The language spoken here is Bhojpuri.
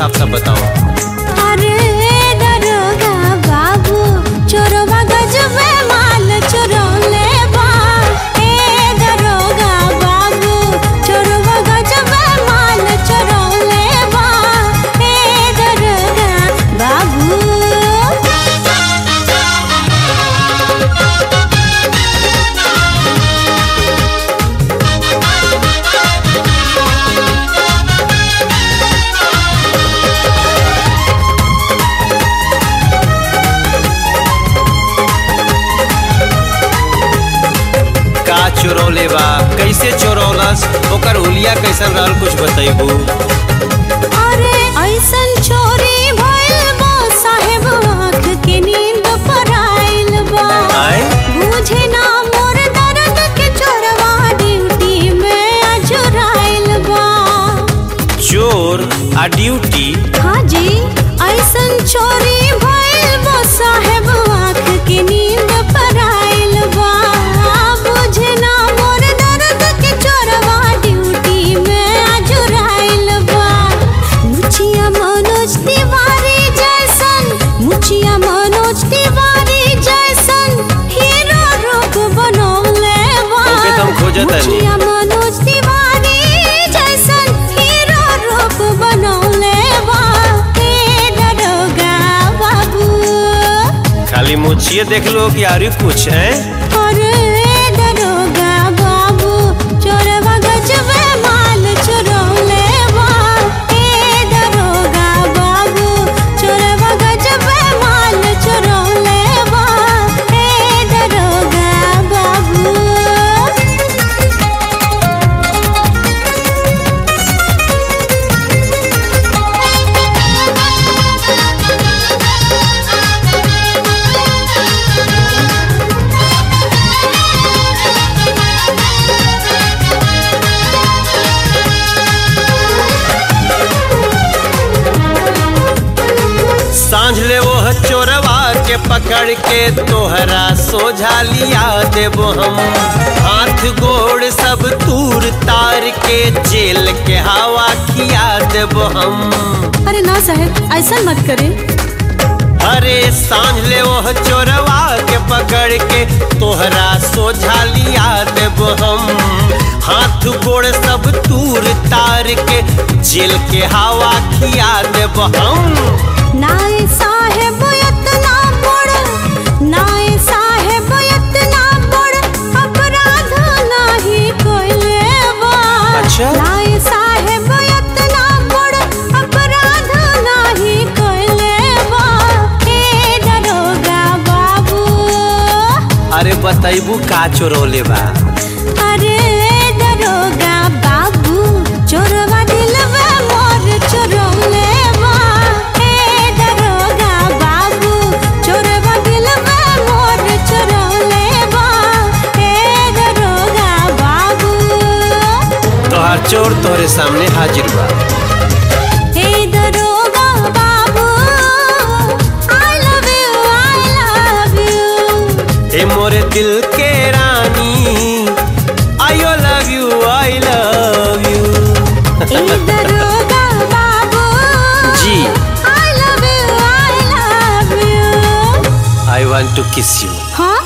साफ साफ बताओ अरे दरोगा बाबू चोरवा गजबे माल चुरौले बा ए दरोगा बाबू चोरवा गजबे माल चुरौले बा ए दरोगा बाबू का चोरौले बा कैसे चोरौलस ओकर हुलिया कैसन रहल कुछ बतैबू अरे ऐसन चोरी भइल बा साहेब आँख के नींद पर आइल बा आय बुझे ना मोर दर्द के चोरवा ड्यूटी में अजुराइल बा चोर आ ड्यूटी हाँ जी ऐसन चोरी भइल बा साहेब आँख के नींद पर आइल बा बुझे ना मोर दर्द के चोरवा ड्यूटी में अजुराइल बा मुछिया मनोज तिवारी जैसन मुछिया मनोज तिवारी जैसन हीरो रूप बनौले बा ओके, तो हम खोजत हनी। मुछिया मनोज तिवारी जैसन हीरो रूप बनौले बा हे दरोगा बाबू खाली मुछिए देख लो कि आरी कुछ है अरे दरोगा बाबू चोरवा गजबे माल चुरौले बा ए दरोगा बाबू चोरवा गजबे माल चुरौले बा ए दरोगा बाबू सांझ ले वो चोरवा के पकड़ के तोहरा सोझा लिया देबो हम हाथ गोड़ सब तूर तार के जेल के हवा खिया देबो हम अरे ना साहब ऐसा मत करे अरे सांझ ले वो चोरवा के पकड़ के तोहरा सोझा लिया देबो हम हाथ गोड़ सब तूर तार के जेल के हवा खिया देबो हम नाए साहेब इतना बड़ नाए साहेब इतना बड़ अपराध नहीं कोइले बा अच्छा? नाए साहेब इतना बड़ अपराध नहीं कोइले बा हे दरोगा बाबू अरे बतैबू का चोरौले बा अरे दरोगा बाबू चोरवा दिलवा मोर चोरौले बा हे दरोगा बाबू चोरवा दिलवा मोर चोरौले बा हे दरोगा बाबू तोहार चोर तोहरे सामने हाजिर बा हे दरोगा बाबू I love you I love you हे मोरे दिल के रानी I love you I love you हे दरोगा बाबू जी I love you I love you I want to kiss you हाँ